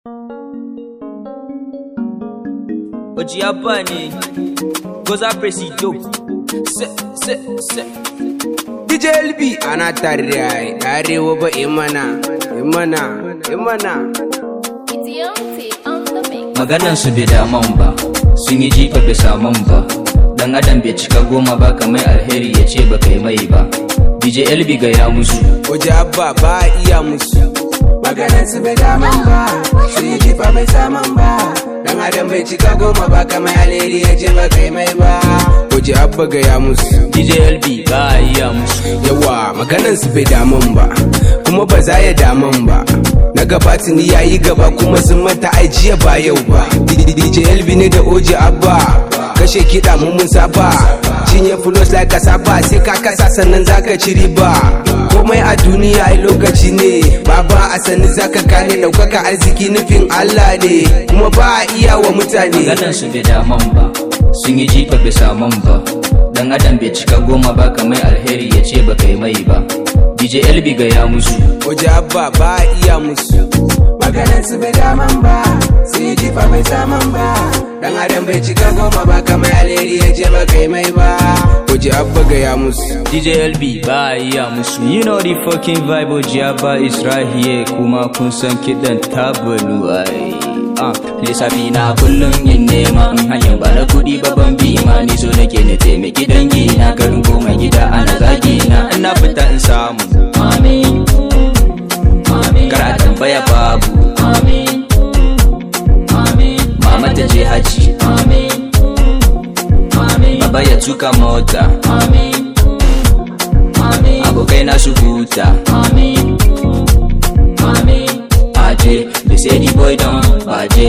Ojiaba ne, Goza Presido, se, se, se. DJ LB ana tare ai arewa ba imana imana imana It's Yonti on the mix. maganan su bai daman ba sun yi jifa bisa man ba dan adam bai cika goma ba kamar alheri ya ce ba kai mai ba dj lb ga ya musu waje abba ba a iya musu maganan su bai daman ba su yi jifa bai saman ba dan adam bai cika goma ba kamar alheri ya ce ba kai mai ba waje abba ga ya musu dj lb ba a iya musu yawa maganan su bai daman ba kuma ba za ya daman ba na gaba tuni ya yi gaba kuma sun manta ai jiya ba yau ba DJ LB ne da Oji Abba kashe kiɗa mu mun saba cinye fulos like kasaba sai ka kasa sannan zaka ci riba komai a duniya ai lokaci ne baba a sani zaka gane ɗaukaka arziki nufin Allah ne kuma ba a iya wa mutane maganan su bai daman ba sun yi jifa bisa man ba dan adam bai cika goma ba kamar alheri ya ce ba kai mai ba dj lb ga ya musu Oji Abba ba a iya musu maganan su bai daman ba su yi jifa bai saman ba dan adam bai cika goma ba kamar alheri ya je ba kai mai ba Oji Abba ga ya musu dj lb ba a iya musu you know the fucking vibe ojiaba is right here kuma kun san kiɗan tabalu ai Ah, lissafi na kullum yin nema in hanyar ba na kuɗi babban bima ni so nake na taimaki dangi na garin goma gida ana zagi na ina fita in samu Amin. Amin. kar a tambaya babu Amin. Amin. mama ta je haji Amin. Amin. baba ya tuka mota Amin. Amin. abokai na su huta Amin. Amin. aje they say the boy don baje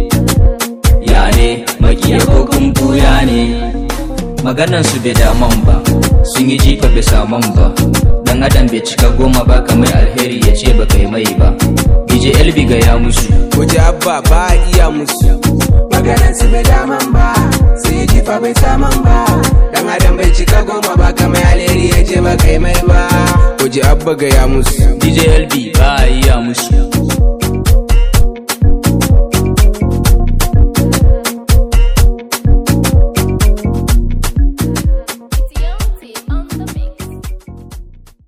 ya ne makiya ko kun buya ne maganan su bai daman ba sun yi jifa bisa man ba dan adam bai cika goma ba kamar alheri ya ce ba kai mai ba dj lb ga ya musu Oji Abba ba a iya musu maganan su bai daman ba su yi jifa bai saman ba dan adam bai cika goma ba kamar alheri ya je ba kai mai ba Oji Abba ga ya musu dj lb ba a iya musu